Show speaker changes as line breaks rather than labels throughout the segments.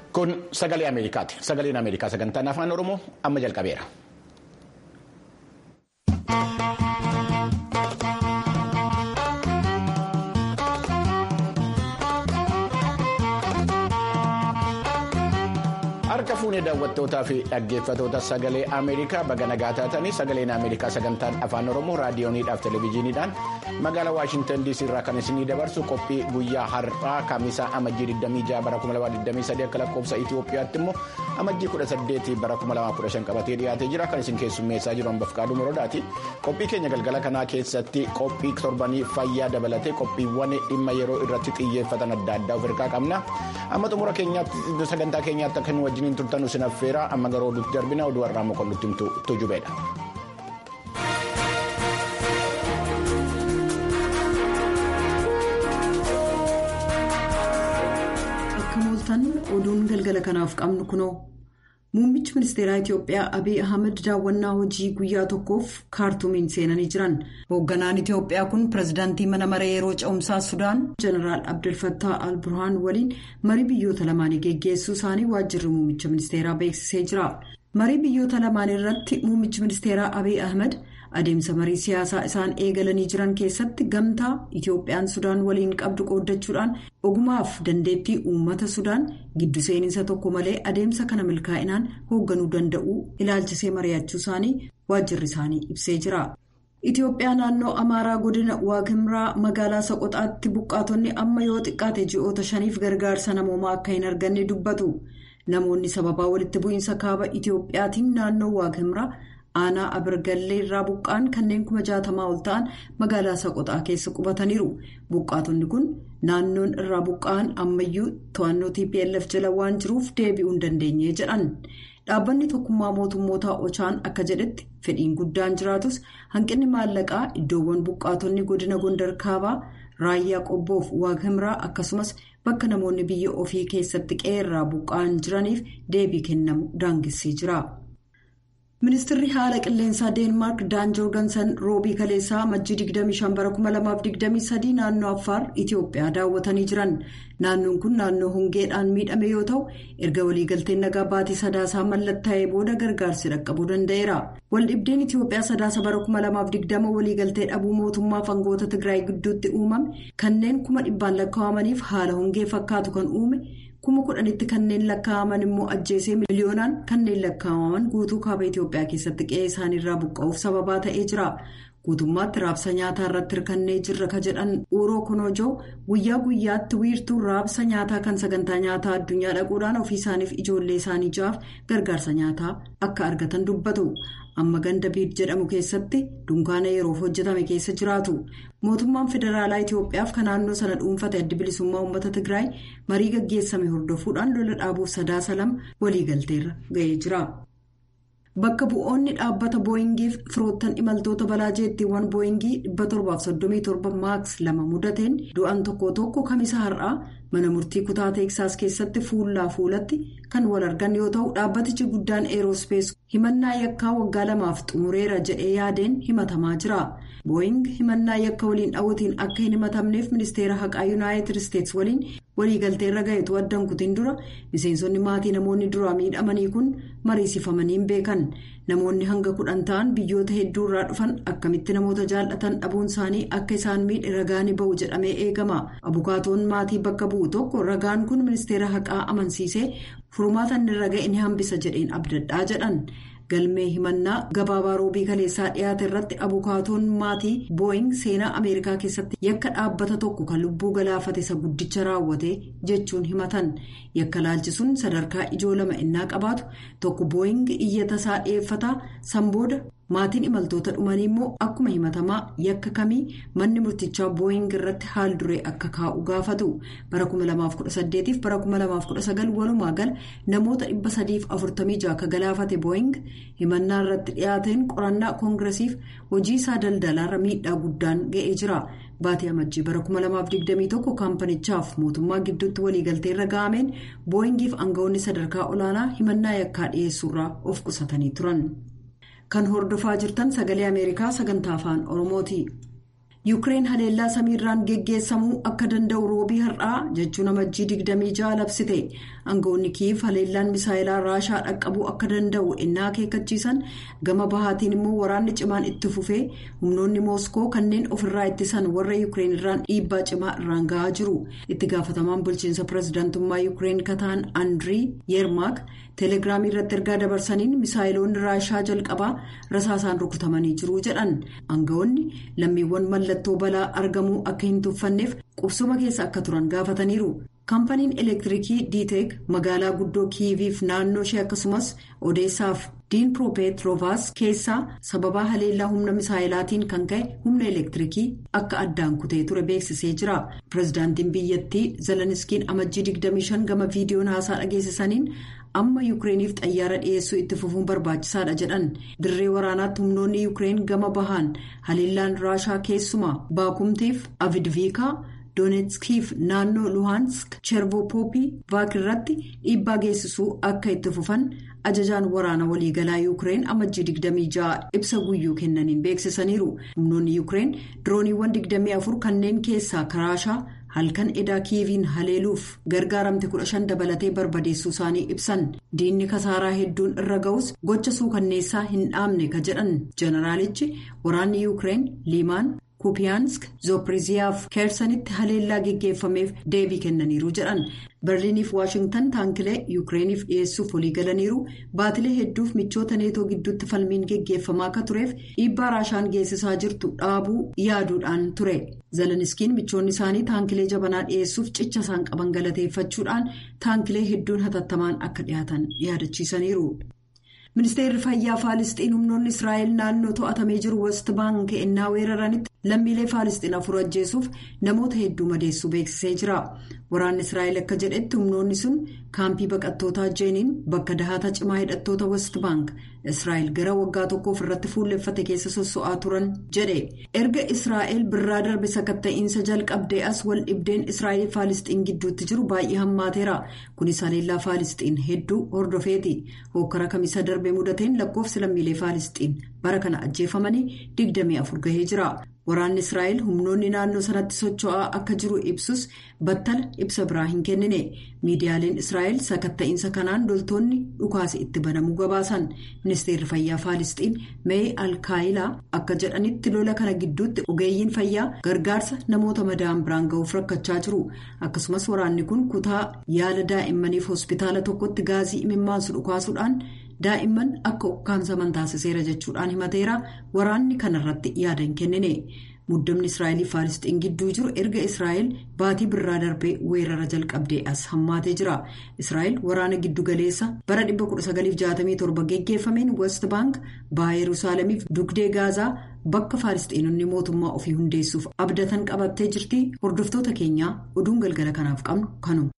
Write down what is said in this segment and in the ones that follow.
Kun sagalee Ameerikaati. Sagaleen Ameerikaa sagantaan afaan Oromoo amma jalqabeera. Harka fuunee daawwattootaa fi dhaggeeffatoota sagalee Ameerikaa baga nagaa taatanii sagaleen Ameerikaa sagantaan afaan Oromoo raadiyooniidhaaf televezyiiniidhaan magaalaa Waashintan DC irraa kan isinii dabarsu qophii guyyaa har'aa kamisaa amajjii 26 bara 2023 akka lakkoofsa Itoophiyaatti immoo amajjii 18 bara 2015 qabatee dhiyaatee jira kan isin keessummeessaa jiru hambaaf qaaduu moroodaati. Qophii keenya galgala kanaa keessatti qophii torbanii fayyaa dabalatee qophiiwwan dhimma yeroo irratti xiyyeeffatan adda addaa of hirkaa qabna. Amma xumura sagantaa keenyaatti akka nu wajjiniin turtan isin affeera amma garuu oduutti darbina oduu har'aa mokonnutti tujubeedha.
Akka mooltan oduun galgala kanaaf qabnu kunoo muummichi ministeeraa Itiyoophiyaa Abiy Ahmed daawwannaa hojii guyyaa tokkoof kaartuumiin seenanii jiran hoogganaan Itiyoophiyaa kun pirezidaantii mana maree yeroo ce'umsaa Sudaan jeneraal Abdulfattaa al-Burhaan waliin marii biyyoota lamaanii geggeessuu isaanii waajjirri muummicha ministeeraa beeksisee jira. marii biyyoota lamaan irratti muummichi ministeeraa Abiy Ahmed adeemsa marii siyaasaa isaan eegalanii jiran keessatti gamtaa Itiyoophiyaan Sudaan waliin qabdu qooddachuudhaan ogumaaf dandeettii uummata Sudaan giddu seeninsa tokko malee adeemsa kana milkaa'inaan hoogganuu danda'uu ilaalchisee mari'achuu isaanii waajjirri isaanii ibsee jira. Itiyoophiyaa naannoo Amaaraa godina Waaqimraa magaalaa Soqoxaatti buqqaatonni amma yoo xiqqaate ji'oota shaniif gargaarsa namoomaa akka hin arganne dubbatu. Namoonni sababaa walitti bu'iinsa kaaba Itiyoophiyaatiin naannoo Waaqimraa aanaa Abirgallee irraa buqqa'an kanneen kuma jaatamaa ol ta'an magaalaa Soqoxaa keessa qubataniiru. Buqqaatonni kun naannoon irraa buqqa'an ammayyuu to'annoo TPLF jala waan jiruuf deebi'uu hin dandeenye jedhan. Dhaabbanni tokkummaa mootummootaa Ochaan akka jedhetti fedhiin guddaan jiraatus hanqinni maallaqaa iddoowwan buqqaatonni godina Gondar Kaabaa raayyaa qobboof Waaqimraa akkasumas bakka namoonni biyya ofii keessatti qe'ee buqqa'an jiraniif deebii kennamu daangessee jira. Ministeerri haala qilleensaa Deenmaark Daan Joorgansan roobii kaleessaa majjii 25 bara 2023 naannoo Affaar Itiyoophiyaa daawwatanii jiran. Naannoon kun naannoo hongeedhaan miidhame yoo ta'u erga waliigalteen nagaa baatii sadaasaa mallattaa'ee booda gargaarsi dhaqqabuu danda'eera. Waldhibdeen Itiyoophiyaa sadaasa bara 2020 waliigaltee dhabuu mootummaa fangoota Tigraay gidduutti uumame kanneen kuma dhibbaan lakkaa'amaniif haala hongee fakkaatu kan uume. kuma kudhanitti kanneen lakkaa'aman immoo ajjeesee miliyoonaan kanneen lakkaa'aman guutuu kaaba Itiyoophiyaa keessatti qe'ee isaaniirraa buqqa'uuf sababaa ta'ee jira. Guutummaatti raabsa nyaataa irratti hirkannee jirra ka jedhan Uuroo Konojoo guyyaa guyyaatti wiirtuu raabsa nyaataa kan sagantaa nyaataa addunyaa dhaquudhaan ofii isaaniif ijoollee isaanii ja'aaf gargaarsa nyaataa akka argatan dubbatu. Amma ganda biid jedhamu keessatti dunkaana yeroof hojjetame keessa jiraatu. Mootummaan federaalaa Itiyoophiyaaf kan naannoo sana dhuunfate adda bilisummaa uummata Tigraay marii gaggeessame hordofuudhaan lola dhaabuuf sadaasa lama waliigalteerra ga'ee jira. Bakka bu'oonni dhaabbata booyingiif firoottan imaltoota balaa jeettiiwwan booyingii 737 maaks lama mudateen du'an tokko tokko kamisa har'aa mana murtii kutaa teeksaas keessatti fuullaa fuulatti kan wal argan yoo ta'u dhaabbatichi guddaan eeroospees himannaa yakkaa waggaa lamaaf xumureera jedhee yaadeen himatamaa jira. booying himannaa yakka waliin dhawwatiin akka hin himatamneef ministeera haqaa yuunaayitid isteets waliin waliigalteerra ga'etu addan kutiin dura miseensonni maatii namoonni duraa miidhamanii kun mariisifamaniin beekan namoonni hanga kudhan ta'an biyyoota hedduurraa dhufan akkamitti namoota jaallatan dhabuun isaanii akka isaan miidhe ragaan ba'u jedhamee eegama abukaatoon maatii bakka bu'u tokko ragaan kun ministeera haqaa amansiisee furmaata inni irra ga'e ni hambisa jedheen abdadhaa jedhan. galmee himannaa gabaabaa roobii kaleessaa dhiyaate irratti abukaatoon maatii booying seenaa ameerikaa keessatti yakka dhaabbata tokko kan lubbuu galaafate isa guddicha raawwate jechuun himatan yakka laalchisuun sadarkaa ijoo lama innaa qabaatu tokko booying iyyata isaa dhiyeeffataa sanbooda maatiin imaltoota dhumanii immoo akkuma himatamaa yakka kamii manni murtichaa booying irratti haal duree akka kaa'u gaafatu bara 2018 fi bara 2019 walumaa gala namoota 346 akka galaafate booying himannaa irratti dhiyaateen qorannaa koongiresiif hojii isaa daldalaarra miidhaa guddaan ga'ee jira. Baatii amajjii bara 2021 kaampanichaaf mootummaa gidduutti waliigalteerra ga'ameen booyingiif aangawoonni sadarkaa olaanaa himannaa yakkaa dhiyeessuurraa of qusatanii turan. Kan hordofaa jirtan sagalee Ameerikaa sagantaa afaan Oromooti. yuukireen haleellaa samiirraan geggeessamuu akka danda'u roobii har'aa jechuun amajjii 26 labsite aangawoonni kiif haleellaan misaayilaa raashaa dhaqqabuu akka danda'u innaa akeekkachiisan gama bahaatiin immoo waraanni cimaan itti fufee humnoonni mooskoo kanneen ofirraa ittisan warra yuukireen irraan dhiibbaa cimaa irraan gahaa jiru itti gaafatamaan bulchiinsa pirezidaantummaa yuukireen kataan andirii yeermaak teelegiraamii irratti ergaa dabarsaniin misaayiloonni raashaa jalqabaa rasaasaan rukutamanii jiru jedhan aangawoonni lammiiwwan mallattoo balaa argamuu akka hin tuffanneef qubsuma keessa akka turan gaafataniiru. kaampaniin elektiriikii diiteek magaalaa guddoo kiiviif naannoo ishee akkasumas odeessaaf diinpiroopeetiroovaas keessaa sababaa haleellaa humna misaayilaatiin kan ka'e humna elektiriikii akka addaan kutee ture beeksisee jira pirezidaantiin biyyattii zeleniskiin amajjii 25 gama viidiyoon haasaa dhageessisaniin amma yuukireeniif xayyaara dhiyeessuu itti fufuun barbaachisaadha jedhan dirree waraanaatti humnoonni yuukireen gama bahaan haleellaan raashaa keessumaa baakumtiif avidviikaa. doonetskiif naannoo luhaansk chervopoopii vaakirratti dhiibbaa geessisuu akka itti fufan ajajaan waraana waliigalaa yuukireen amajjii 26 ibsa guyyuu kennaniin beeksisaniiru humnoonni yuukireen dirooniiwwan 24 kanneen keessaa raashaa halkan edaa kiiviin haleeluuf gargaaramte 15 dabalatee barbadeessuu isaanii ibsan diinni kasaaraa hedduun irra ga'us gocha suukanneessaa hin dhaabne ka jedhan jeneraalichi waraanni yuukireen liimaan. kupiyaansk zoopiriziyaaf keersanitti haleellaa geggeeffameef deebii kennaniiru jedhan berliiniif waashingtan taankilee yuukireeniif dhiyeessuuf waliigalaniiru baatilee hedduuf michoota neetoo gidduutti falmiin geggeeffamaa akka tureef dhiibbaa raashaan geessisaa jirtu dhaabuu yaaduudhaan ture zeleniskiin michoonni isaanii taankilee jabanaa dhiyeessuuf cicha isaan qaban galateeffachuudhaan taankilee hedduun hatattamaan akka dhiyaatan yaadachiisaniiru. ministeerri fayyaa faalisxiin humnoonni israa'el naannoo to'atamee jiru west baank ennaa weeraranitti lammiilee faalisxiin afur ajjeesuuf namoota hedduu madeessuu beeksisee jira waraanni israa'el akka jedhetti humnoonni sun kaampii baqattootaa jeeniin bakka dahata cimaa hidhattoota west baank israa'el gara waggaa tokkoof irratti fuulleffate keessa sosso'aa turan jedhe erga israa'el birraa darbe sakatta'iinsa jalqabdee as wal dhibdeen israa'el faalisxiin gidduutti jiru baay'ee hammaateera kunis haleellaa faalisxiin hedduu hordofeeti hokkara kamisa darbe mudateen lakkoofsi lammiilee faalisxiin bara kana ajjeefamanii 24 gahee jira. waraanni israa'el humnoonni naannoo sanatti socho'aa akka jiru ibsus battala ibsa biraa hin kennine miidiyaaleen israa'el sakatta'iinsa kanaan loltoonni dhukaase itti banamuu gabaasan ministeerri fayyaa faalisxiin mee alkaayilaa akka jedhanitti lola kana gidduutti ogeeyyiin fayyaa gargaarsa namoota madaa'an biraan ga'uuf rakkachaa jiru akkasumas waraanni kun kutaa yaala daa'immaniif hospitaala tokkotti gaazii imimmaansu dhukaasuudhaan. daa'imman akka ukkaamsaman taasiseera jechuudhaan himateera waraanni kanarratti yaada hin kennine muddamni israa'el faalisxiin gidduu jiru erga israa'el baatii birraa darbee weerara jalqabdee as hammaatee jira israa'el waraana giddugaleessa bara 1967 geggeeffameen west baank baha yerusaalemiif dugdee gaazaa bakka faalisxiinonni mootummaa ofii hundeessuuf abdatan qabattee jirti hordoftoota keenyaa oduun galgala kanaaf qabnu kanuma.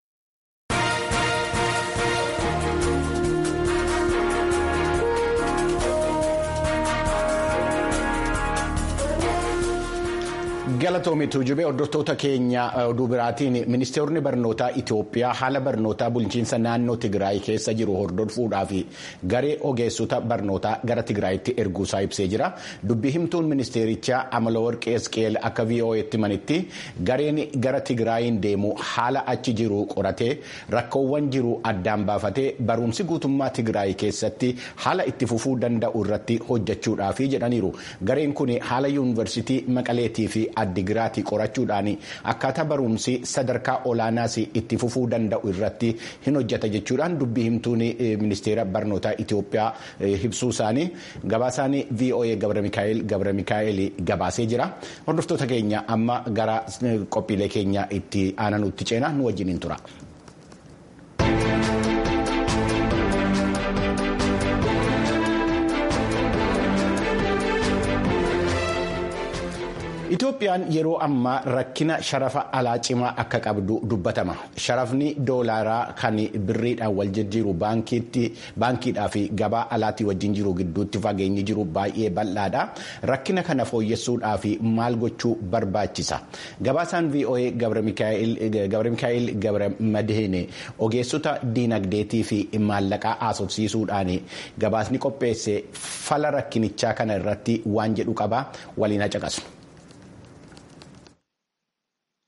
galatoomitu jubee hordoftoota keenya oduu biraatiin ministeerri barnootaa itiyoophiyaa haala barnootaa bulchiinsa naannoo tigraay keessa jiru hordofuudhaaf garee ogeessota barnootaa gara tigraayitti erguusaa ibsee jira dubbii himtuun ministeerichaa amalawarqee esqeel akka vo'eetti manitti gareen gara tigraayin deemu haala achi jiru qoratee rakkoowwan jiru addaan baafatee barumsi guutummaa tigraay keessatti haala itti fufuu danda'u irratti hojjechuudhaaf jedhaniiru gareen kun haala yuunivarsiitii maqaleetii fi addigiraatii qorachuudhaan akkaataa barumsi sadarkaa olaanaas itti fufuu danda'u irratti hin hojjeta jechuudhaan dubbii himtuun ministeera barnootaa Itoophiyaa ibsuu isaanii gabaasaan VOA Gabra Mikaa'el Gabra Mikaa'el gabaasee jira hordoftoota keenya amma gara qophiilee keenya itti aananutti ceenaa nu wajjin hin tura. Itoophiyaan yeroo ammaa rakkina sharafa alaa cimaa akka qabdu dubbatama. Sharafni doolaaraa kan birriidhaan wal jijjiiru baankiidhaa fi gabaa alaatii wajjin jiru gidduutti fageenyi jiru baay'ee bal'aadha. Rakkina kana fooyyessuudhaaf maal gochuu barbaachisa? Gabaasaan VOA Gabra Mikaa'el Gabra Madheene ogeessota diinagdeetii fi maallaqaa haasofsiisuudhaan gabaasni qopheesse fala rakkinichaa kana irratti waan jedhu qaba waliin haa caqasu.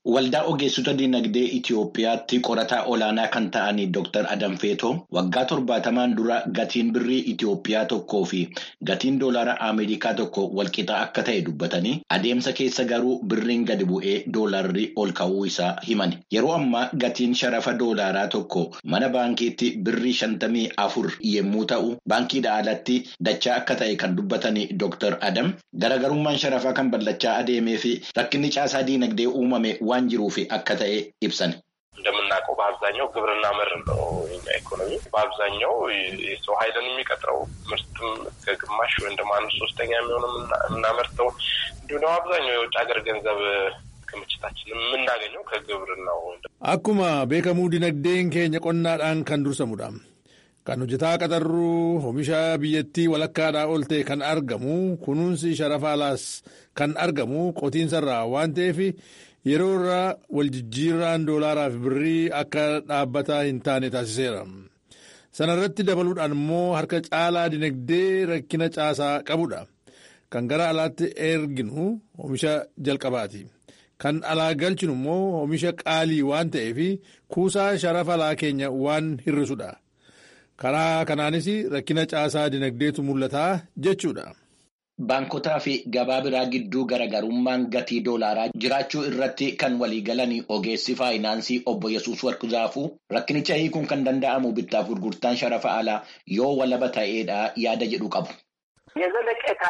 Waldaa ogeessota dinagdee Itoophiyaatti qorataa olaanaa kan ta'an Dr. Adam Feetoo waggaa torbaatamaan dura gatiin birrii Itoophiyaa tokkoo fi gatiin doolaara Ameerikaa tokko walqixa akka ta'e dubbatanii adeemsa keessa garuu birriin gadi bu'ee doolaarri ol ka'uu isaa himan. Yeroo ammaa gatiin sharafa doolaaraa tokko mana baankiitti birrii shantamii afur yommuu ta'u baankiidha alatti dachaa akka ta'e kan dubbatan Dr. Adam garaagarummaan sharafaa kan bal'achaa adeemee fi rakkinni caasaa dinagdee uumame waan jiruuf akka ta'e ibsan.
እንደምናውቀው በአብዛኛው ግብርና መር ነው የኛ ኢኮኖሚ። በአብዛኛው የሰው ኃይልን የሚቀጥረው ምርትም ከግማሽ ወይም ደግሞ አንድ ሶስተኛ የሚሆነው የምናመርተው እንዲሁም ደግሞ አብዛኛው የውጭ ሀገር ገንዘብ ክምችታችን የምናገኘው ከግብርናው።
akkuma beekamu dinagdeen keenya qonnaadhaan kan dursamudha. Kan hojjetaa qaxarruu oomisha biyyattii walakkaadhaa ol ta'e kan argamu kunuunsi sharafa alaas kan argamu qotiinsarraa waan ta'eef yeroo irraa waljijjiirraan doolaaraa fi birrii akka dhaabbataa hin taane taasiseera. Sana irratti dabaluudhaan immoo harka caalaa dinagdee rakkina caasaa qabudha. Kan gara alaatti erginu oomisha jalqabaati. Kan alaa galchinu immoo oomisha qaalii waan ta'eef kuusaa sharafa alaa keenya waan hir'isudha. Karaa kanaanis rakkina caasaa dinagdeetu mul'ataa jechuudha.
Baankotaa fi gabaa biraa gidduu garaagarummaan gatii doolaaraa jiraachuu irratti kan waliigalan ogeessi faayinaansii obbo Yesuus Warqzaafuu rakkinicha hiikuun kan danda'amu bittaaf gurgurtaan sharafa alaa yoo walaba ta'eedha yaada jedhu qabu.
የዘለቄታ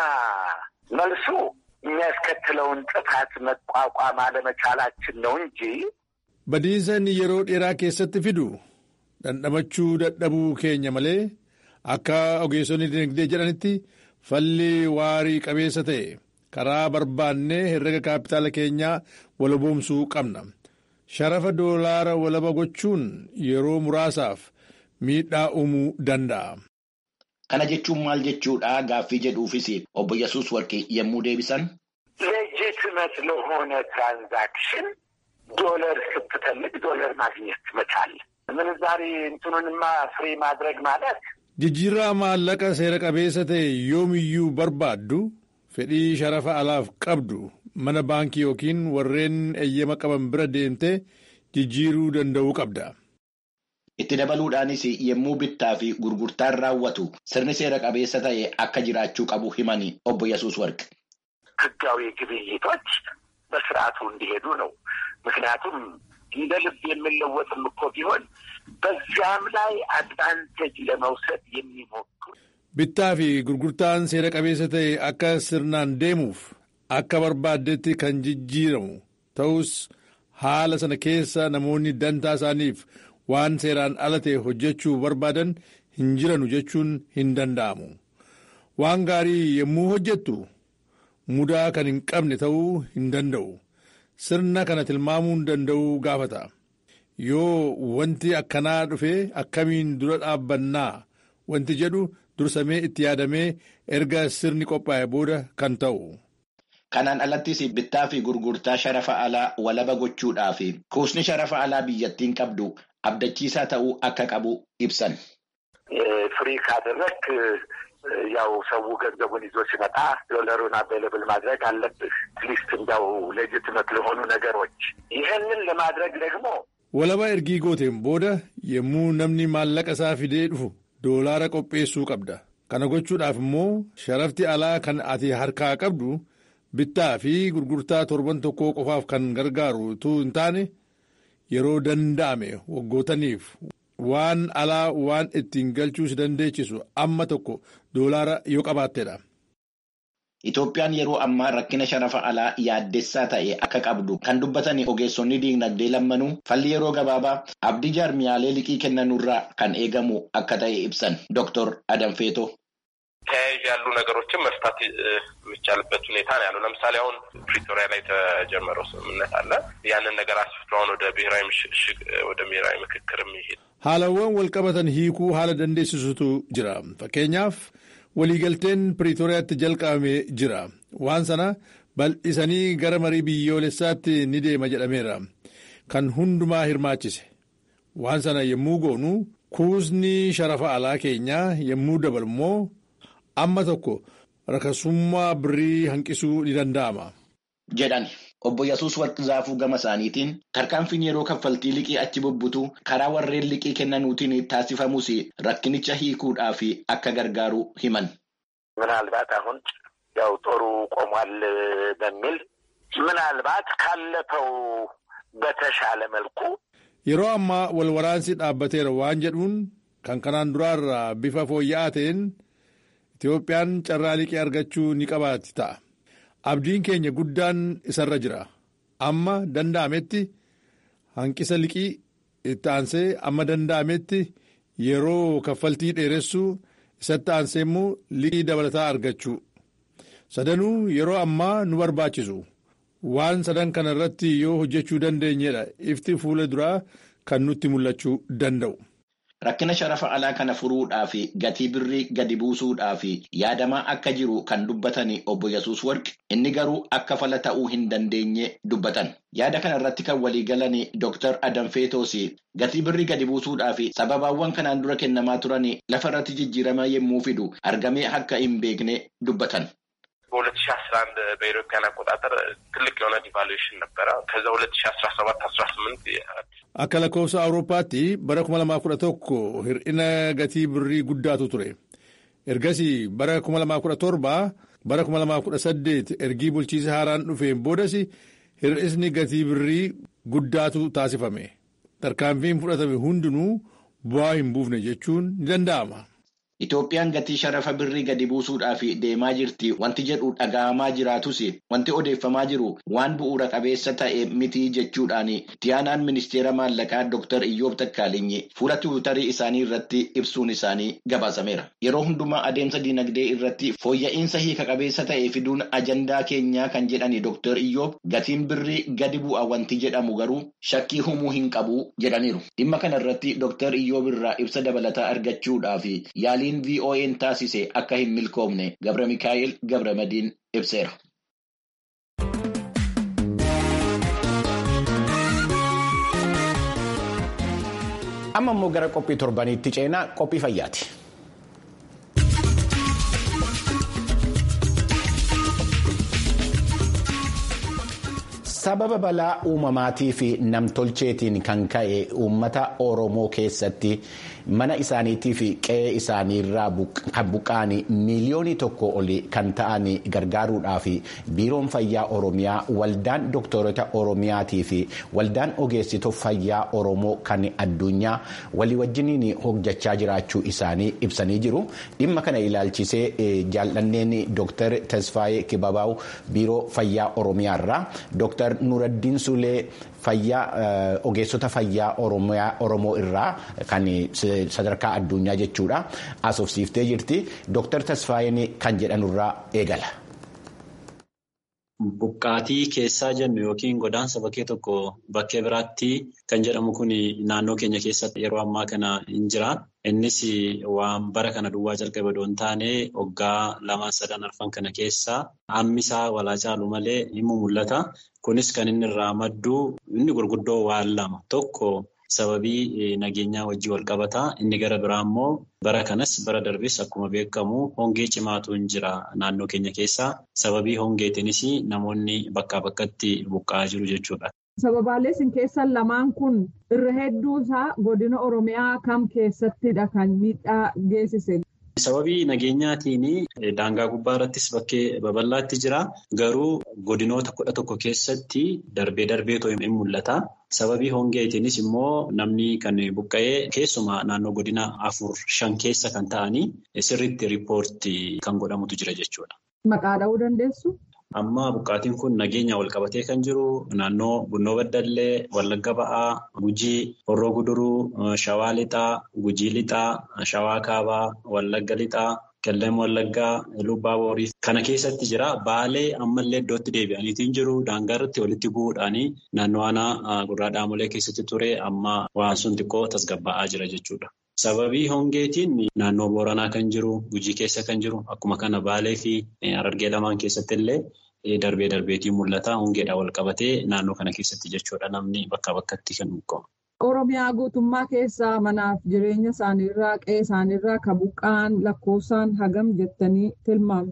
መልሱ የሚያስከትለውን ጥፋት መቋቋም አለመቻላችን ነው እንጂ
Badiisan yeroo dheeraa keessatti fidu dhandhamachuu dadhabuu keenya malee akka ogeessonni dinagdee jedhanitti falli waarii qabeessa ta'e karaa barbaannee herrega kaapitaala keenyaa walaboomsuu qabna. Sharafa doolaara walaba gochuun yeroo muraasaaf miidhaa uumuu danda'a.
Kana jechuun maal jechuudha gaaffii jedhuufis obbo Yesuus Warqii yommuu deebisan.
ሌጂትመት ለሆነ ትራንዛክሽን ዶለር ስትፈልግ ዶለር ማግኘት መቻል ምንዛሬ እንትኑንማ ፍሪ ማድረግ ማለት
Jijjiirraa maallaqa seera qabeessa ta'e yoomiyyuu barbaaddu fedhii sharafa alaaf qabdu mana baankii yookiin warreen eeyyama qaban bira deemtee jijjiiruu danda'uu qabda.
Itti dabaluudhaanis yommuu bittaa fi gurgurtaan raawwatu sirni seera qabeessa ta'e akka jiraachuu qabu himani obbo Yesuus Warqi.
ህጋዊ ግብይቶች በስርዓቱ እንዲሄዱ ነው። ምክንያቱም እንደ ልብ የምንለወጥም እኮ ቢሆን በዚያም ላይ አድቫንቴጅ ለመውሰድ የሚሞክሩ
Bittaa fi gurgurtaan seera qabeessa ta'e akka sirnaan deemuuf akka barbaaddetti kan jijjiiramu ta'us haala sana keessa namoonni dantaa isaaniif waan seeraan ala ta'e hojjechuu barbaadan hin jiranu jechuun hin danda'amu. Waan gaarii yommuu hojjettu mudaa kan hin qabne ta'uu hin danda'u. Sirna kana tilmaamuu danda'uu gaafata. Yoo wanti akkanaa dhufe akkamiin dura dhaabbannaa wanti jedhu dursamee itti yaadamee erga sirni qophaa'e booda kan ta'u.
Kanaan alattis bittaa fi gurgurtaa sharafa alaa walaba gochuudhaa fi kuusni sharafa alaa biyyattiin qabdu abdachiisaa ta'uu akka qabu ibsan.
ፍሪ ካደረክ ያው ሰው ገንዘቡን ይዞ ሲመጣ ዶለሩን አቬይለብል ማድረግ አለብህ። አትሊስት እንዲያው ሌጅትመት ለሆኑ ነገሮች ይህንን ለማድረግ ደግሞ
Walaba ergii gooteen booda yommuu namni maallaqa isaa fidee dhufu doolaara qopheessuu qabda. Kana gochuudhaaf immoo sharafti alaa kan ati harkaa qabdu bittaa fi gurgurtaa torban tokkoo qofaaf kan gargaaru utuu hin taane yeroo danda'ame waggootaniif waan alaa waan ittiin galchuu si dandeechisu amma tokko doolaara yoo qabaatteedha.
Itoophiyaan yeroo ammaa rakkina sharafa alaa yaaddessaa ta'e akka qabdu kan dubbatan ogeessonni diinagdee lammanuu falli yeroo gabaabaa abdii jaarmiyaalee liqii kennanurraa kan eegamu akka ta'e ibsan Dr. Adam Feetoo.
ተያያዥ ያሉ ነገሮችን መፍታት የሚቻልበት ሁኔታ ነው ያለው። ለምሳሌ አሁን ፕሪቶሪያ ላይ የተጀመረው ስምምነት አለ። ያንን ነገር አስፍቶ አሁን ወደ ብሔራዊ ምሽግ ወደ ብሔራዊ ምክክር የሚሄድ
Haalawwan walqabatan hiikuu haala dandeessisutu jira. Fakkeenyaaf waliigalteen Piriitooriyaatti jalqabamee jira. Waan sana bal'isanii gara marii biyyoolessaatti ni deema jedhameera. Kan hundumaa hirmaachise. Waan sana yommuu goonu kuusni sharafa alaa keenyaa yommuu dabalu immoo amma tokko rakasummaa birrii hanqisuu ni danda'ama.
jedhan Obbo Yesuus Warqizaafuu gama isaaniitiin tarkaanfiin yeroo kaffaltii liqii achi bubbutu karaa warreen liqii kennanuutiin taasifamus rakkinicha hiikuudhaaf akka gargaaru himan.
ምናልባት አሁን ያው ጦሩ ቆሟል በሚል ምናልባት ካለፈው በተሻለ መልኩ
yeroo ammaa wal waraansi dhaabbateera waan jedhuun kan kanaan duraarraa bifa fooyya'aa ta'een Itoophiyaan carraa liqii argachuu ni qabaatti ta'a. Abdiin keenya guddaan isarra jira. Amma danda'ametti hanqisa liqii itti aansee amma danda'ametti yeroo kaffaltii dheeressuu isatti aansee immoo liqii dabalataa argachuu. Sadanuu yeroo ammaa nu barbaachisu. Waan sadan kana irratti yoo hojjechuu dandeenyedha ifti fuula duraa kan nutti mul'achuu danda'u.
Rakkina sharafa alaa kana furuudhaaf gatii birrii gadi buusuudhaaf yaadamaa akka jiru kan dubbatan obbo Yesuus Warqi inni garuu akka fala ta'uu hin dandeenye dubbatan. Yaada kana irratti kan waliigalan Dr. Adam Feetoos gatii birrii gadi buusuudhaaf sababaawwan kanaan dura kennamaa turan lafa irratti jijjiirama yommuu fidu argamee akka hin beekne dubbatan.
በሁለት ሺ አስራ አንድ በኢትዮጵያን አቆጣጠር ትልቅ የሆነ ዲቫሉዌሽን ነበረ። ከዛ ሁለት ሺ አስራ ሰባት አስራ ስምንት
akka lakkoofsa awurooppaatti bara 2011 hir'ina gatii birrii guddaatu ture ergasii bara 2017 bara 2018 ergii bulchiisa haaraan dhufeen boodas hir'isni gatii birrii guddaatu taasifame tarkaanfiin fudhatame hundinuu bu'aa hin buufne jechuun ni danda'ama.
Itoophiyaan gatii sharafa birrii gadi buusuudhaaf deemaa jirti wanti jedhu dhaga'amaa jiraatus wanti odeeffamaa jiru waan bu'uura qabeessa ta'e miti jechuudhaan tiyaanaan ministeera maallaqaa Dr. Iyyoob Takkaalinyi fuula tiwutarii isaanii irratti ibsuun isaanii gabaasameera. Yeroo hundumaa adeemsa dinagdee irratti fooyya'insa hiika qabeessa ta'e fiduun ajandaa keenyaa kan jedhani Dr. Iyyoob gatiin birrii gadi bu'a wanti jedhamu garuu shakkii humuu hin qabu jedhaniiru. Dhimma kana irratti Dr. Iyyoob irraa ibsa dabalataa argachuudhaaf yaalii VOA'n taasise akka hin milkoomne Gabra Mikaa'el Gabra Madiin ibseera. Amma immoo gara qophii torbaniitti ceenaa qophii fayyaati. Sababa balaa uumamaatii fi namtolcheetiin kan ka'e uummata Oromoo keessatti mana isaaniitii fi qe'ee isaaniirraa buqqa'an miiliyoonii tokko oli kan ta'an gargaaruudhaaf biiroon fayyaa Oromiyaa waldaan dooktorota Oromiyaatii fi waldaan ogeessitoo fayyaa Oromoo kan addunyaa walii wajjiniin hojjechaa jiraachuu isaanii ibsanii jiru. Dhimma kana ilaalchisee jaallanneen Dooktar Tasfaayee Kibabaa'u biiroo fayyaa Oromiyaarraa Dooktar Nuraddiin Sulee fayyaa ogeessota fayyaa Oromoo irraa kan sadarkaa addunyaa jechuudha asoofsiiftee jirti. Dooktar Tasfaayeen kan jedhanurraa eegala.
Buqqaatii keessaa jennu yookiin godaansa bakkee tokko bakkee biraatti kan jedhamu kun naannoo keenya keessatti yeroo ammaa kana hin jira. Innis waan bara kana duwwaa jalqabe osoo hin taane waggaa lama sadan arfan kana keessa hammisaa walaa caalu malee ni mul'ata. Kunis kan inni irraa maddu inni gurguddoo waan lama tokko sababii nageenyaa wajjin wal qabataa inni gara biraa immoo bara kanas bara darbes akkuma beekamu hongee cimaatu hin jira naannoo keenya keessaa sababii hongeetiinis namoonni bakkaa bakkatti buqqa'aa jiru jechuudha.
Sababaalee isin keessan lamaan kun irra hedduu isaa godina Oromiyaa kam keessattidha kan miidhaa geessise.
Sababii nageenyaatiin daangaa gubbaa irrattis bakkee babal'aatti jira. Garuu godinoota kudha tokko keessatti darbee darbeetoo hin mul'ata. Sababii hongeetiinis immoo namni kan buqqa'ee keessumaa naannoo godina afur shan keessa kan ta'anii sirriitti riippoortii kan godhamutu jira jechuudha.
Maqaa dha'uu dandeessu?
Amma buqqaatiin kun nageenya wal qabatee kan jiru naannoo Bunnoo Baddallee, Wallagga Ba'aa, Gujii, Horroo Guduruu, Shawaa Lixaa, Gujii Lixaa, Shawaa Kaabaa, Wallagga Lixaa, Qellem Wallaggaa, Lubbaa Boorii kana keessatti jira. Baalee ammallee iddootti deebi'aniitiin jiru. Daangaa irratti walitti bu'uudhaan naannoo aanaa gurraa dhaamolee keessatti ture amma waan sun xiqqoo tasgabbaa'aa jira jechuudha. Sababii hongeetiin naannoo Booranaa kan jiru, Gujii keessa kan jiru, akkuma kana Baalee fi Harargee lamaan keessatti illee darbee darbeetiin mul'ata. Hongeedhaan wal qabatee naannoo kana keessatti jechuudha namni bakka bakkatti kan buqqa'u.
Oromiyaa guutummaa keessaa manaaf jireenya isaaniirraa qe'ee isaaniirraa kan buqqa'an lakkoofsaan hagam jettanii tilmaamtu.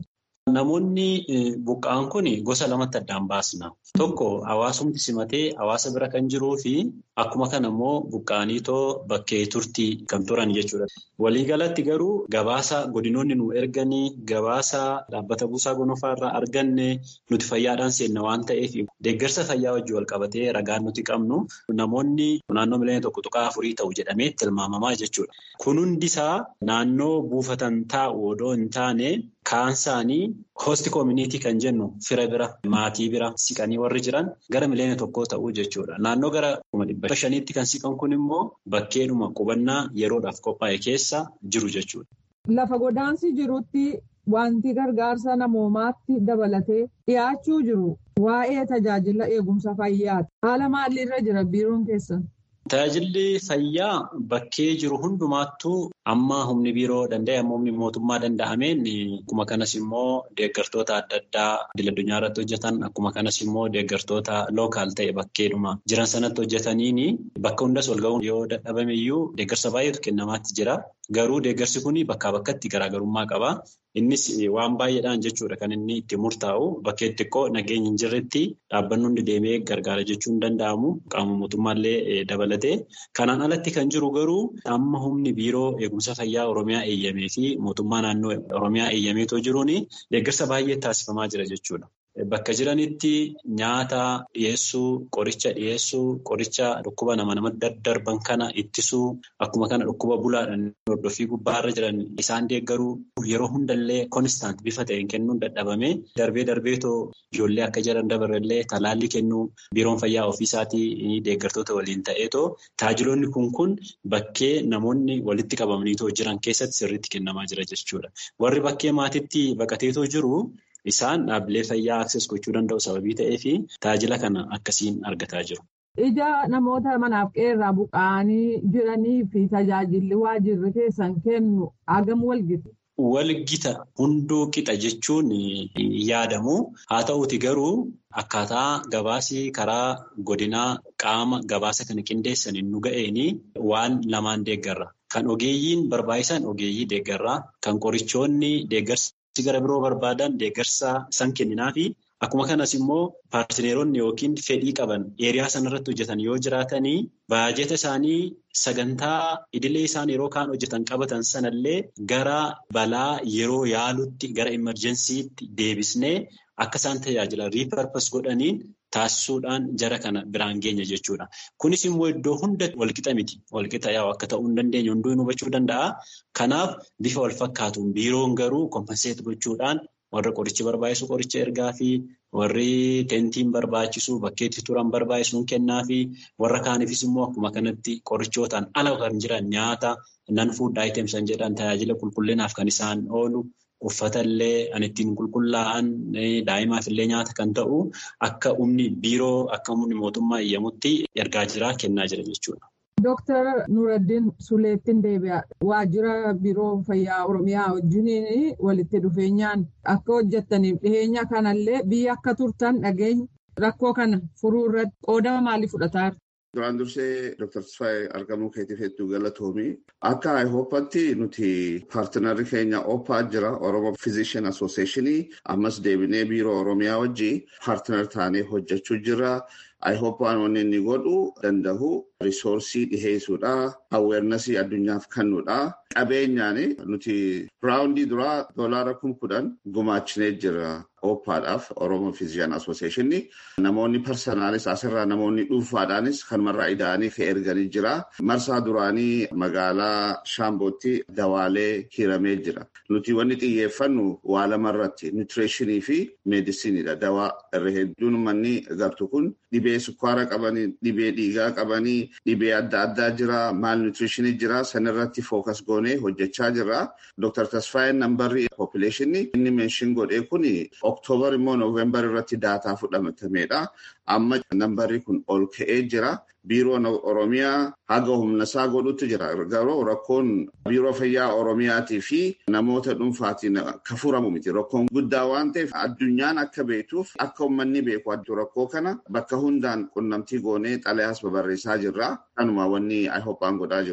Namoonni buqqa'an kun gosa lamatti addaan baasna. Tokko hawaasumti simatee hawaasa bira kan jiruu fi akkuma kana immoo buqqa'aniitoo bakkee turtii kan turan jechuudha. Waliigalatti garuu gabaasa godinoonni nu erganii gabaasa dhaabbata buusaa gonofaa irraa arganne nuti fayyaadhaan seenna waan ta'eef deeggarsa fayyaa wajjin wal qabatee ragaan nuti qabnu namoonni naannoo miliyoona tokko tuqaa afurii ta'u jedhamee tilmaamamaa jechuudha. Kun hundisaa naannoo buufatan taa'u odoo hin taane kaansaanii hoosti koomunitii kan jennu fira bira maatii bira siqanii warri jiran gara miliyoona tokkoo ta'uu jechuudha. Naannoo gara kuma dhibba shaniitti kan siqan kun immoo bakkeedhuma qubannaa yeroodhaaf qophaa'e keessa jiru jechuudha.
Lafa godaansi jirutti wanti gargaarsa namoomaatti dabalatee dhiyaachuu jiru waa'ee tajaajila eegumsa fayyaati. Haala maaliirra jira biiroon keessan?
Tajaajilli fayyaa bakkee jiru hundumaattuu amma humni biiroo danda'e amma humni mootummaa danda'ameen akkuma kanas immoo deeggartoota adda addaa idil addunyaa irratti hojjetan akkuma kanas immoo deeggartoota lookaal ta'e bakkeedhuma jiran sanatti hojjetaniin bakka hundas wal ga'uun yoo dadhabame iyyuu deeggarsa baay'eetu kennamaatti jira. Garuu deeggarsi kun bakkaa bakkatti garaagarummaa qaba. Innis waan baay'eedhaan jechuudha kan inni itti murtaa'u bakkee xiqqoo nageenya hin jirretti dhaabbanni hundi deemee gargaara jechuun hin danda'amu qaama mootummaallee dabalatee. Kanaan alatti kan jiru garuu amma humni biiroo eegumsa fayyaa Oromiyaa eeyyamee fi mootummaa naannoo Oromiyaa eeyyameetoo jiruun deeggarsa baay'ee taasifamaa jira jechuudha. Bakka jiranitti nyaata dhiyeessuu, qoricha dhiyeessuu, qoricha dhukkuba nama namatti daddarban kana ittisuu, akkuma kana dhukkuba bulaadhaan hordoffii gubbaarra jiran isaan deeggaruu yeroo hundallee konistaant bifa ta'een kennuun dadhabame darbee darbeetoo ijoollee akka jiran dabarallee talaallii kennuu biiroon fayyaa ofiisaatii deeggartoota waliin ta'eetoo taajiloonni kun kun bakkee namoonni walitti qabamaniitoo jiran keessatti sirriitti kennamaa jira jechuudha. Warri bakkee maatiitti baqateetoo jiru. Isaan dhaabbilee fayyaa akses gochuu danda'u sababii ta'eef tajaajila kana akkasiin argataa jiru.
Ija namoota manaaf qeerraa buqqa'anii jiranii fi tajaajilli waajirri keessan kennu hagam walgita?
Walgita hunduu qixa jechuun yaadamu. Haa ta'uuti garuu akkaataa gabaasii karaa godinaa qaama gabaasa kana qindeessaniin nu ga'een waan lamaan deeggarra. Kan ogeeyyiin barbaachisan ogeeyyii deeggarraa, kan qorichoonni deeggarsa. gara biroo barbaadan deeggarsa san kenninaa fi akkuma kanas immoo paartineeronni yookiin fedhii qaban eeriyaa sanarratti hojjetan yoo jiraatanii baajeta isaanii sagantaa idilee isaan yeroo kaan hojjetan qabatan sanallee gara balaa yeroo yaalutti gara imerjensiitti deebisnee akka isaan tajaajila riiparpas godhaniin taasisuudhaan jara kana biraan geenya jechuudha. Kunis immoo iddoo hunda walqixa miti. Walqixa yaa'u akka ta'uu hin dandeenye hunduu hubachuu danda'a. Kanaaf bifa wal fakkaatuun biiroon garuu kompenseet gochuudhaan warra qorichi barbaachisu qoricha ergaa fi warri teentiin barbaachisu bakkeetti turan barbaachisuun kennaa fi warra kaaniifis immoo akkuma kanatti qorichootaan ala kan jiran nyaata nan fuud aayiteemsan jedhan tajaajila qulqullinaaf kan isaan oolu. Uffata illee an ittiin qulqullaa'an daa'imaaf illee nyaata kan ta'u akka humni biiroo akka humni mootummaa eeyyamutti ergaa jira kennaa jira jechuudha.
Dooktar Nuraddiin Suleettiin deebi'a. Waajjira biiroo fayyaa Oromiyaa wajjin walitti dhufeenyaan akka hojjettaniif dhiheenya kanallee biyya akka turtan dhageenya rakkoo kana furuu irratti qooda maalii fudhataa
Duraan dursee Dr. Tasfaayee argamuu keetiif hedduu galatoomii. Akka IHOPatti nuti paartinarri keenya OPA jira Oromo Physician Association ammas deebinee biiroo Oromiyaa wajji paartinar taanee hojjechuu jira. IHOPaan wanni inni godhu danda'u risoorsii dhiheessuudha. Aweernasii addunyaaf kennuudha. Qabeenyaan nuti raawundii duraa doolaara kum kudhan gumaachinee jira. OPAadhaaf Oromo Physician Association namoonni parsanaalis asirraa namoonni dhuunfaadhaanis kanumarraa ida'anii ka erganii jira. Marsaa duraanii magaalaa Shaambootti dawaalee hiramee jira. Nuti wanni xiyyeeffannu waa lamarratti nutriishinii fi meedisiiniidha. Dawaa irra hedduun manni gartu kun dhibee sukkaara qabanii, dhibee dhiigaa qabanii, dhibee adda addaa jira, maal nutriishinii jira. Sanirratti fookas goonee hojjechaa jira. Dr. Tasfaayeen nambarri poppileeshinii inni meeshin godhee kuni Oktoobar immoo Nooveembar irratti daataa fudhatameedha. Amma nambarri kun ol ka'ee jira. Biiroon Oromiyaa haga humna isaa godhutti jira. Garuu rakkoon biiroo fayyaa Oromiyaatii fi namoota dhuunfaatiin kan furamu miti. Rakkoon guddaa waan ta'eef addunyaan akka beektuuf akka uummanni beeku rakkoo kana bakka hundaan qunnamtii goonee xalayaas babarreessaa jirra. Kanuma wanni IHOPaan godhaa jiru.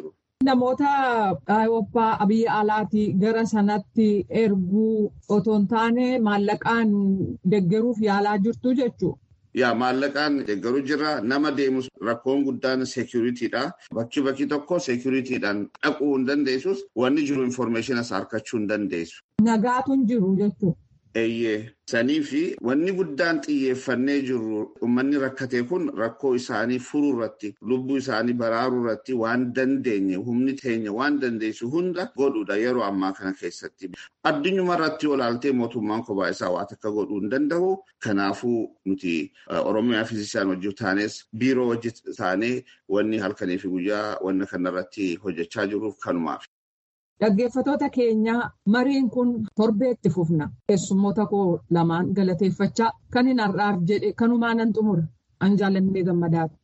Namoota Awurooppaa biyya alaatii gara sanatti erguu otoo hin taane maallaqaan deggeruuf yaalaa jirtu jechuudha.
Yaa maallaqaan deeggaru jira nama deemus rakkoon guddaan seekuriitiidha. Bakki bakki tokko seekuriitiidhaan dhaquu hin dandeessus wanni jiru infoormeeshinas harkachuu hin dandeessu.
Nagaatu hin jiru jechuudha.
Eeyyee sanii fi wanni guddaan xiyyeeffannee jirru uummanni rakkate kun rakkoo isaanii furuu irratti lubbuu isaanii baraaruu irratti waan dandeenye humni teenya waan dandeessu hunda godhuudha yeroo ammaa kana keessatti. Addunyuma irratti olaaltee mootummaan kophaa isaa waan akka godhuu hin danda'u. Kanaafuu nuti Oromiyaa fiizisaan hojii taanes biiroo hojii taanee wanni halkanii fi guyyaa wanna kanarratti hojjechaa jiruuf kanumaaf.
Dhaggeeffatoota keenya mariin kun torbeetti fufna. Keessummoota koo lamaan galateeffachaa kan hin har'aaf jedhe kanumaan nan xumura. An jaallannee gammadaati.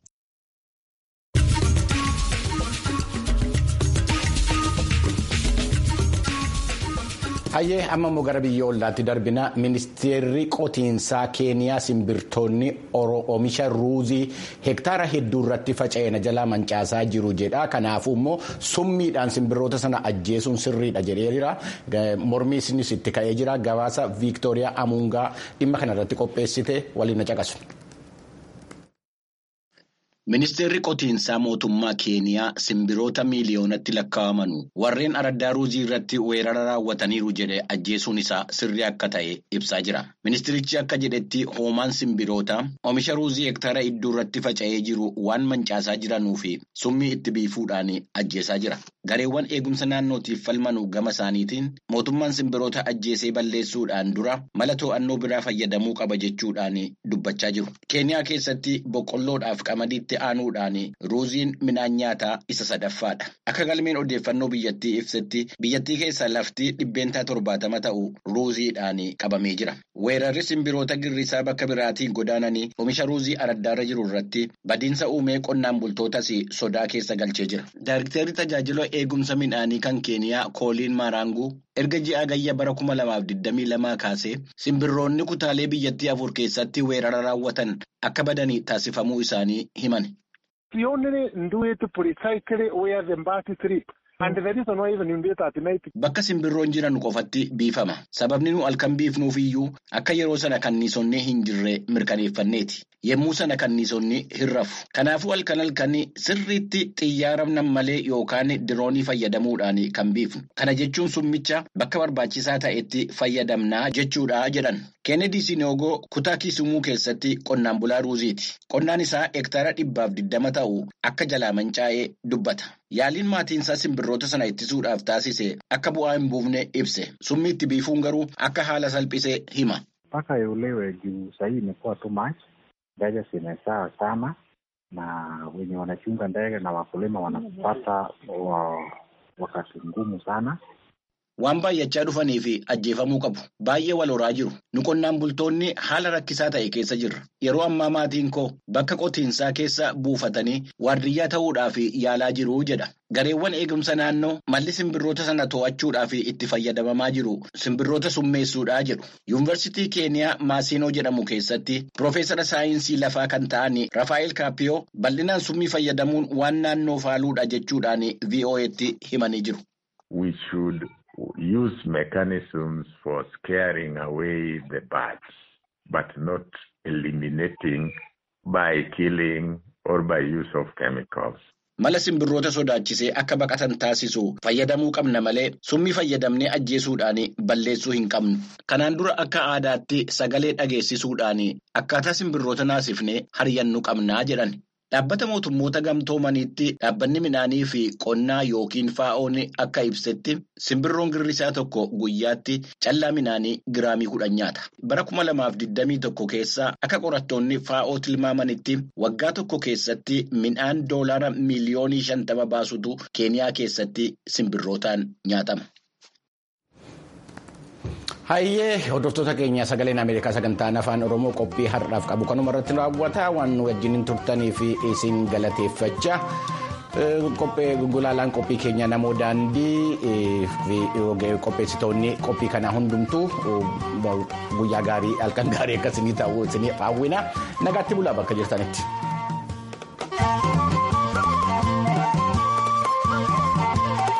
Hayyee amma immoo gara biyya ollaatti darbina ministeerri qotiinsaa keeniyaa simbirtoonni oomisha ruuzii hektaara hedduu irratti faca'ina jalaa mancaasaa jiru jedha kanaafuu immoo summiidhaan simbirroota sana ajjeesuun sirriidha jedheera mormiisinis itti ka'ee jira gabaasa viiktooriyaa amuungaa dhimma kanarratti qopheessite waliin na caqasu.
Ministeerri qotiinsaa mootummaa Keeniyaa simbirroota miiliyoonatti lakkaa'aman warreen araddaa ruuzii irratti weerara raawwataniiru jedhe ajjeesuun isaa sirrii akka ta'e ibsaa jira. Ministeerichi akka jedhetti hoomaan simbirroota oomisha ruuzii hektaara hedduu irratti faca'ee jiru waan mancaasaa jiranuu fi summii itti biifuudhaan ajjeesaa jira. Gareewwan eegumsa naannootiif falmanu gama isaaniitiin mootummaan simbirroota ajjeesee balleessuudhaan dura mala to'annoo biraa fayyadamuu qaba jechuudhaan dubbachaa jiru. Keeniyaa keessatti boqqolloodhaaf qamadiitti aanuudhaan ruuziin midhaan nyaataa isa sadaffaadha. Akka galmeen odeeffannoo biyyattii ibsetti biyyattii keessa lafti dhibbeentaa torbaatama ta'u ruuziidhaan qabamee jira. Weerarri simbirroota girrisaa bakka biraatiin godaananii oomisha ruuzii araddaarra jiru irratti badiinsa uumee qonnaan bultootas sodaa keessa galchee jira. Daariktarri tajaajila eegumsa midhaanii kan Keeniyaa Kooliin Maaraanguu erga ji'a gayya bara kuma lamaaf digdamii lamaa kaasee simbirroonni kutaalee biyyattii afur keessatti weerara raawwatan akka badanii taasifamuu isaanii himan. Bakka simbirroon jiran qofatti biifama. Sababni nu halkan biifnuuf iyyuu akka yeroo sana kanniisonni hin jirre mirkaneeffanneeti. Yemmuu sana kanniisonni hin rafu. Kanaafuu halkan halkan sirriitti xiyyaara malee yookaan diroonii fayyadamuudhaan kan biifnu. Kana jechuun summicha bakka barbaachisaa ta'etti fayyadamnaa jechuudha jedhan. Kennedy Sinogoo kutaa Kisumuu keessatti qonnaan bulaa ruuziiti. Qonnaan isaa hektaara dhibbaaf digdama ta'u akka jalaa mancaa'ee dubbata. Yaaliin maatiinsaa simbirroota sana ittisuudhaaf taasise akka bu'aa hin buufne ibse. Summii itti biifuun garuu akka haala salphisee hima.
Mpaka uelewe juu sahii imekuwa too much, ndege zimezaa sana na wenye wanachunga ndege na wakulima wanapata wakati ngumu sana.
Waan baay'achaa dhufanii fi ajjeefamuu qabu. Baay'ee wal horaa jiru. Nu qonnaan bultoonni haala rakkisaa ta'e keessa jirra. Yeroo ammaa maatiin koo bakka qotiinsaa keessa buufatanii waardiyyaa ta'uudhaaf yaalaa jiru jedha. Gareewwan eegumsa naannoo malli simbirroota sana to'achuudhaaf itti fayyadamamaa jiru simbirroota summeessuudhaa jedhu. Yuunivarsiitii Keeniyaa Maasinoo jedhamu keessatti Piroofeesara saayinsii lafaa kan ta'an Rafaa'el Kaappiyoo bal'inaan summii fayyadamuun waan naannoo faaluudha jechuudhaan VOA'tti himanii jiru.
use mechanisms for scaring away the birds, but not eliminating by killing or by use of chemicals.
Mala simbirroota sodaachisee akka baqatan taasisu fayyadamuu qabna malee summii fayyadamnee ajjeesuudhaan balleessuu hin qabnu. Kanaan dura akka aadaatti sagalee dhageessisuudhaan akkaataa simbirroota naasifnee haryannu qabnaa jedhan. Dhaabbata mootummoota gamtoomaniitti dhaabbanni midhaanii fi qonnaa yookiin faa'oon akka ibsetti simbirroon girrisaa tokko guyyaatti callaa midhaanii giraamii kudhan nyaata. Bara kuma lamaaf digdamii tokko keessa akka qorattoonni faa'oo tilmaamanitti waggaa tokko keessatti midhaan doolaara miiliyoonii shantama baasutu keeniyaa keessatti simbirrootaan nyaatama.
Hayyee hordoftoota keenya sagaleen Ameerikaa sagantaan afaan Oromoo qophii har'aaf qabu kanuma irratti raawwata waan nu wajjin turtanii fi isin galateeffachaa gulaalaan qophii keenya namoo daandii fi qopheessitoonni qophii kanaa hundumtuu guyyaa gaarii halkan gaarii akka isinii ta'u isiniif hawwina nagaatti bulaa bakka jirtanitti.